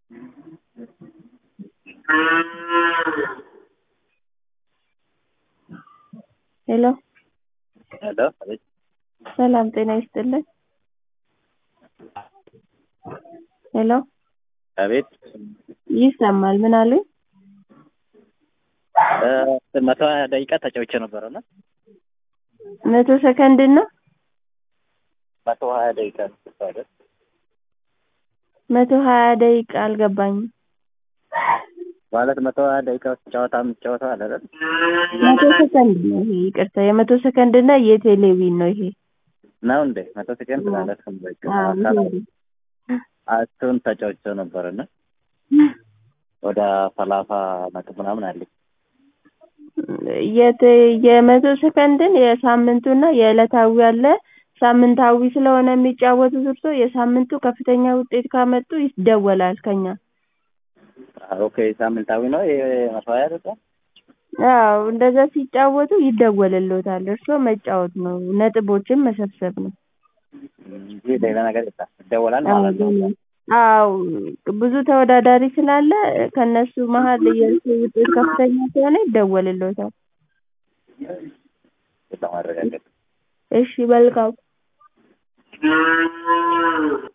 ሄሎ ሄሎ አቤት ሰላም ጤና ይስጥልን ሄሎ አቤት ይሰማል ምን አሉኝ እ መቶ ሀያ ደቂቃ ተጫውቼ ነበረ እና መቶ ሰከንድ እና መቶ ሀያ ደቂቃ ነው አይደል? መቶ ሀያ ደቂቃ አልገባኝም ማለት መቶ ሀያ ደቂቃ ውስጥ ጨዋታ የምትጫወተው አለ አይደል? መቶ ሰከንድ ነው ይሄ ይቅርታ የመቶ ሰከንድ እና የቴሌቪዥን ነው ይሄ ነው እንዴ? መቶ ሰከንድ ማለት ነው። በቃ አዎ አካል ይሄ እሱን ተጫውቼው ነበር እና ወደ ሰላሳ ነጥብ ምናምን አለኝ። የት የመቶ ሰከንድን የሳምንቱና የዕለታዊ አለ ሳምንታዊ ስለሆነ የሚጫወቱት እርስዎ የሳምንቱ ከፍተኛ ውጤት ካመጡ ይደወላል ከኛ ኦኬ ሳምንታዊ ነው ይሄ መቶ ሀያ ደቂቃ አዎ እንደዛ ሲጫወቱ ይደወልልዎታል እርስዎ መጫወት ነው ነጥቦችን መሰብሰብ ነው እንጂ ሌላ ነገር የለም ይደወላል ማለት ነው። አዎ ብዙ ተወዳዳሪ ስላለ ከእነሱ መሀል የእርስዎ ውጤት ከፍተኛ ከሆነ ይደወልልዎታል ለማረጋገጥ እሺ መልካም